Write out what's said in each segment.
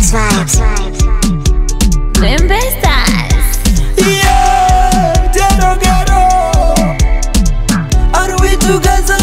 Vibes, vibes. Lembe Stars. Yeah, Ghetto, ghetto. Are we together?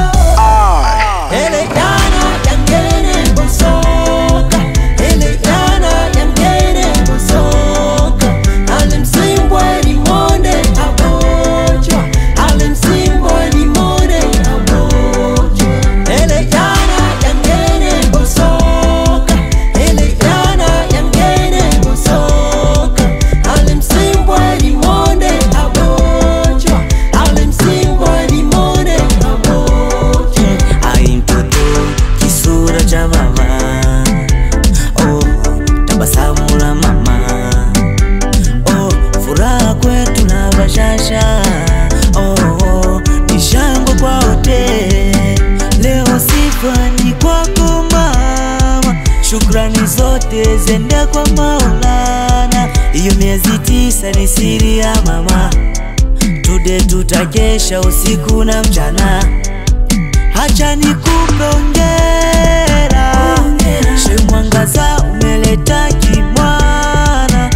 Eliana, yangene busoka. Eliana, yangene busoka. Alimsimbwa limonde abochwa. Alimsimbwa limonde abochwa. Eliana, yangene busoka. Eliana, yangene busoka. Alimsimbwa limonde abochwa. Alimsimbwa limonde abochwa. Ai mtoto kisura cha mama oh, tabasamu la mama oh, furaha kwetu na bashasha oh, oh, ni shangwe kwa wote leo sifa ni kwako mama shukrani zote zende kwa maulana hiyo miezi tisa ni siri ya mama tude tutakesha usiku na mchana Hacha nikupe ongera, she mwangaza umeleta kimwana.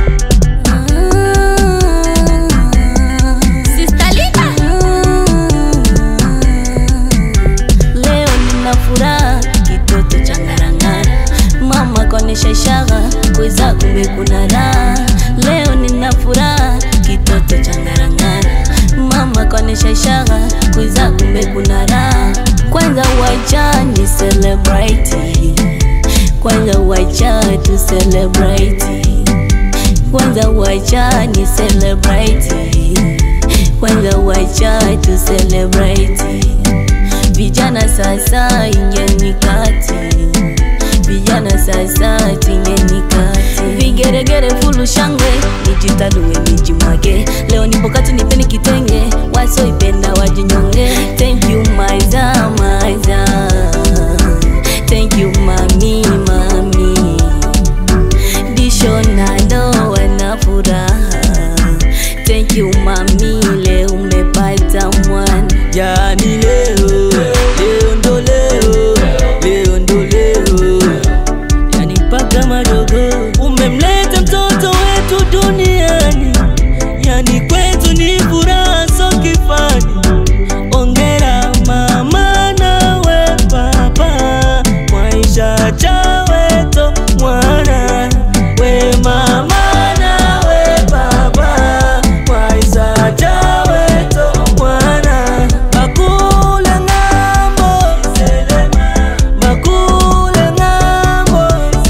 Sister Lina. Leo nina furaha kitoto cha ngarangara mama kaonesha ishara kweza kumbe kuna raha leo nina furaha kitoto cha ngarangara mama kaonesha ishara kweza kumbe kuna raha kwanza wacha ni celebrate kwanza wacha tu celebrate kwanza wacha ni celebrate kwanza wacha tu celebrate vijana sasa ingeni kati vijana sasa tingeni kati vigeregere fulu shangwe nijitaluwe nijimwage leo nipo kati nipeni kitenge wasoipenda wajinyonge thank you maiza maiza thank you mami mami disho nalo wana furaha thank you mami leo umepata mwana Yani leo, leo ndo leo, leo ndo leo, yani mpaka madogo umemleta mtoto wetu duniani, yani kwetu ni furaha so kifani. Ongera mama nawe baba, maisha chaweto mwana we mama nawe baba, maisha chaweto mwana bakule ng'ambo bakule ng'ambo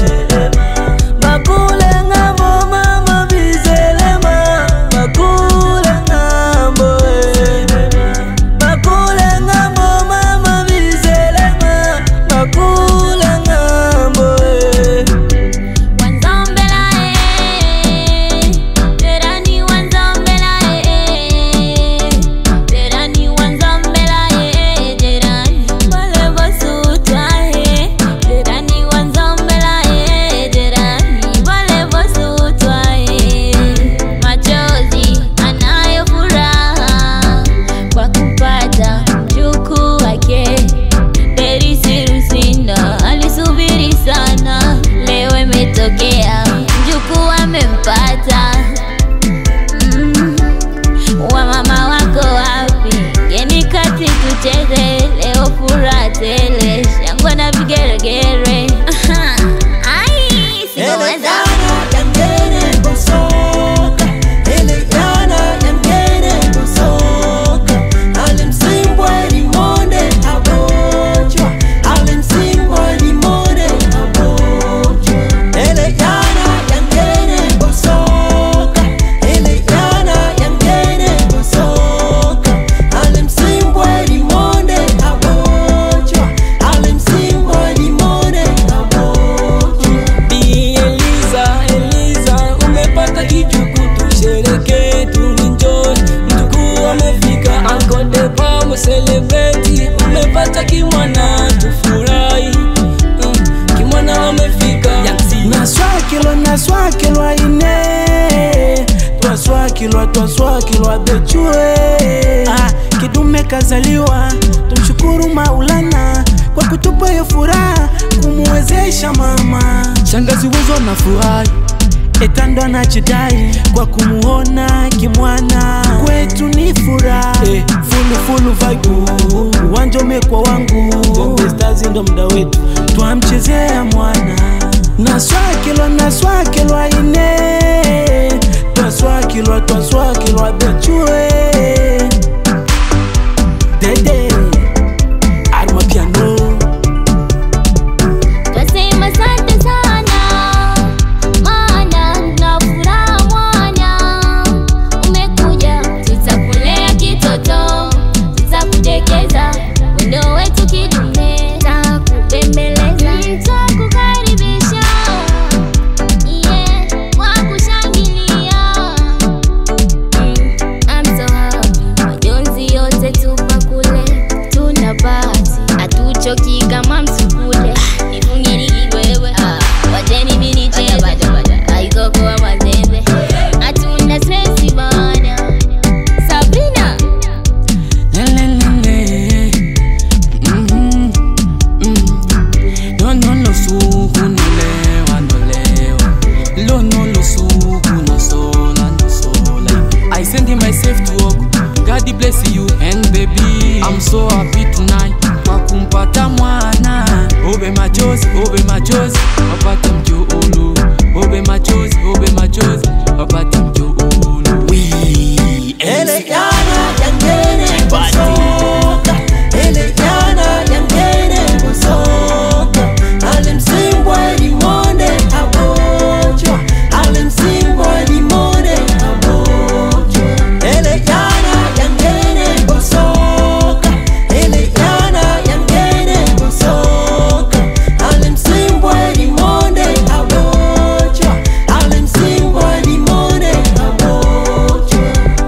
bakule ng'ambo mama bizelema bakule ng'ambo eh. bakule ng'ambo mama bizelema bakule ng'ambo eh. Wanzambela eh, Terani wanzambela eh, Terani wanzambela eh, Terani wale basuta eh, Terani wanzambela eh, Terani wale basuta eh, machozi anayo furaha kwa kupata mjukuu wake Perisi Lusinda alisubiri sana, leo imetokea, mjukuu amempata. Mm. Wamama wako wapi? Geni kati tucheze leo, furaha tele, shangwe na vigeregere. Aha. Ai, singeweza. Eliana, yangene busoka. Eliana, yangene busoka. Alimsimbwa limonde abochwa. Alimsimbwa limonde abochwa. Eliana, yangene busoka. Eliana, yangene busoka. Alimsimbwa limonde abochwa. Alimsimbwa limonde abochwa. Bi Eliza, Eliza, umepata kijuku, tushereke, tuenjoy. Mjukuu amefika, Uncle Depa mcelebrate, umepata kimwana, tufurahi. Mm, Kimwana amefika, naswakilwa naswakilwa ine twaswakilwa twaswakilwa bechue ah, kidume kazaliwa tumshukuru maulana kwa kutupa hiyo furaha kumuwezesha mama shangazi wezo na furahi etando anajidai kwa kumuona kimwana kwetu ni furaha Eh. fulufulu vaibu uwanja umekwa wangu Bombe Stars ndo mda wetu twamchezea mwana naswakilwa naswakilwa ine twaswakilwa twaswakilwa bechue dede arma piano Twasema asante sana maana na furaha mwana umekuja, tutakulea kitoto, tutakudekeza wendo wetu kidume, takubembeleza, tutakukaribisha yeah, kwa kushangilia Mm, I'm so happy. Majonzi yote tupa kule, tuna bahati, hatuchoki kama msukule. Nifungeni kibwewe, wacheni mimi nicheze, haiko kwa mazembe, hatuna stresi bana. Sabrina, Lelelele. Mhm. Mhm. Lono losuku nolewa nolewa Lono losuku nosola nosola I send myself to work God bless you and baby I'm so happy tonight Kwa kumpata mwana Obe machozi, obe machozi Wapate mjoolo Obe machozi, obe machozi Wapate mjoolo Ele yana yangene kusoka Ele yana yangene kusoka Alimsimbwa limonde abochwa Alimsimbwa limonde abochwa Ele yana yangene kusoka Ele yana yangene kusoka Alimsimbwa limonde abochwa Alimsimbwa limonde abochwa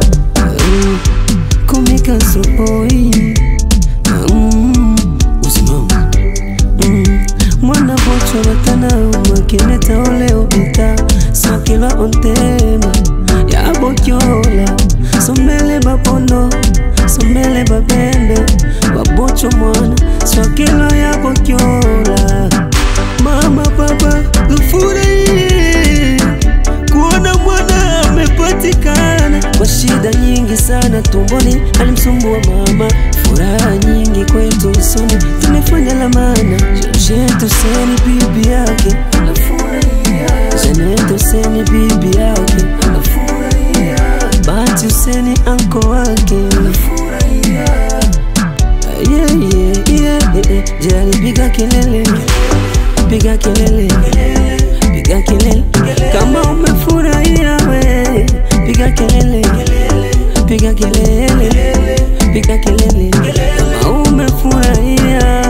komika soboi mm, usimama mm, mwana bocho batana makineta oleo ita sakila ontema ya bokyola sombele bapondo sombele babembe babocho mwana swakilo ya bokyola mama papa ufurahie kuona mwana amepatikana kwa shida nyingi sana tumboni alimsumbua mama furaha nyingi kwetu usoni tumefanya lamana jetu seni bibi yake jenetu seni bibi yake bahati useni anko wake yeah, yeah, yeah, yeah. jali piga kelele piga kelele piga kelele kama umefurahia we piga kelele piga kelele piga kelele kama umefurahia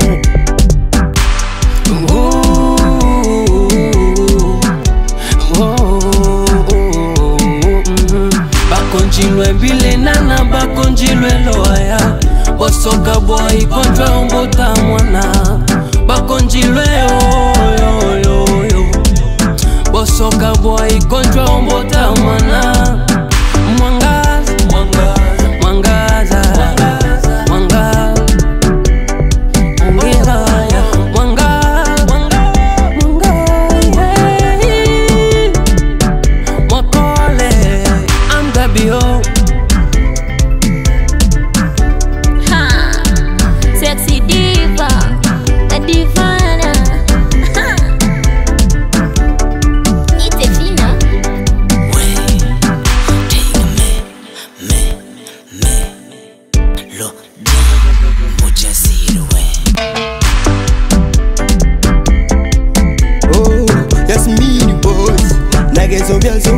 bakonjilwe mbilenana bakonjilwe loaya bosoka bwai konjwa ombota mwana bakonjilwe oyoyoyo bosoka bwai konjwa ombota mwana mwangaza mwangaza mwangaza ongezaya mwangaza mwangaza mwakole amgabio ha, sexy diva, a divana. Ha. Ite fina. Oh, that's me, the boss. Niggas on